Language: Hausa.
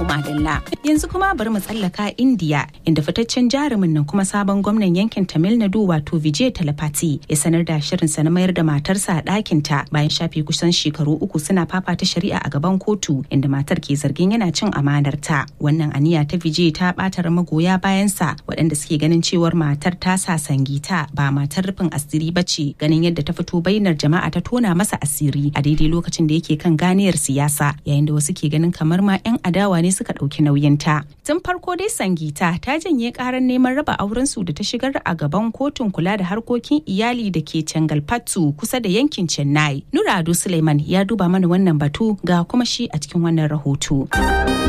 madalla yanzu kuma bari mu tsallaka India inda fitaccen jarumin nan kuma sabon gwamnan yankin Tamil Nadu wato Vijay Talapati ya sanar da shirinsa na mayar da matarsa a ɗakinta bayan shafe kusan shekaru uku suna fafata shari'a a gaban kotu inda matar ke zargin yana cin amanarta. Wannan aniya ta Vijay ta ɓatar magoya bayansa waɗanda suke ganin cewar matar ta sa sangita ba matar rufin asiri ba ce ganin yadda ta fito bainar jama'a ta tona masa asiri a daidai lokacin da yake kan ganiyar siyasa yayin da wasu ke ganin kamar ma 'yan adawa ne suka ɗauki nauyinta. Tun farko dai Sangita ta janye karar neman raba aurensu da ta shigar a gaban kotun kula da harkokin iyali da ke Cangalpattu kusa da yankin Chennai. Nura Ado Suleiman ya duba mana wannan batu ga kuma shi a cikin wannan rahoto.